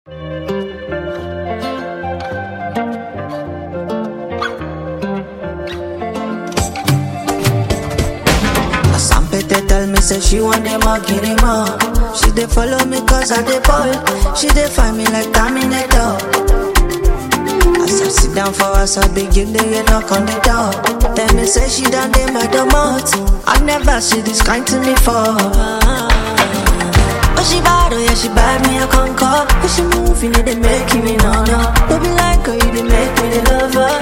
Sampete tell me say she want them all, get them all. She dey follow me cause I dey ball. She dey find me like Terminator. As I sit down for us, I begin to get knock on the door. Tell me say she done dey my domot. I never see this kind to me for. Oh she bad, oh yeah she bad, me a conquer. If she move, you know they make me no no. Don't be like her, you dey make me the lover.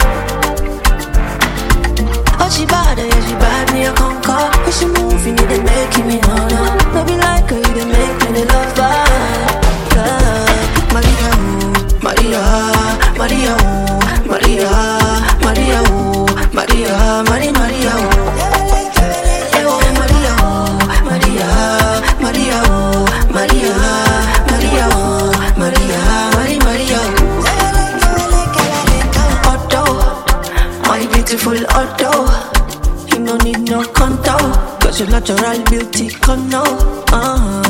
Oh she bad, oh yeah she bad, me a conquer. If she move, you know they make me no no. Don't be like her, you dey make me the lover. Yeah. Maria, oh, Maria, Maria, oh, Maria, Maria, oh, Maria, Maria, Maria, oh. Eh, oh, Maria, oh, Maria, Maria, oh, Maria, Maria, oh, Maria, Maria, Maria, oh. Otto, my beautiful Otto. You no need no contour, cause your natural beauty come now. Uh-huh.